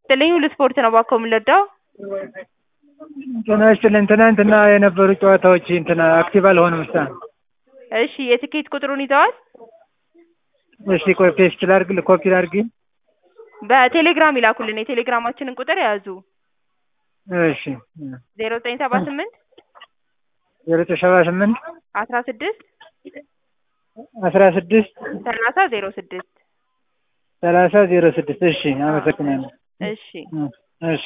ይስጥልኝ ሁሉ ስፖርት ነው እባክዎ የምንረዳው? ጤና ይስጥልኝ ትናንትና የነበሩ ጨዋታዎች እንትን አክቲቭ አልሆኑም እስካሁን። እሺ የትኬት ቁጥሩን ይዘዋል? እሺ ቆይ ፔስት ላድርግ ኮፒ ላድርግ? በቴሌግራም ይላኩልን የቴሌግራማችንን ቁጥር ያዙ እሺ ዜሮ ዘጠኝ ሰባ ስምንት ዜሮ ዘጠኝ ሰባ ስምንት አስራ ስድስት አስራ ስድስት ሰላሳ ዜሮ ስድስት ሰላሳ ዜሮ ስድስት እሺ አመሰግናለሁ። እሺ እ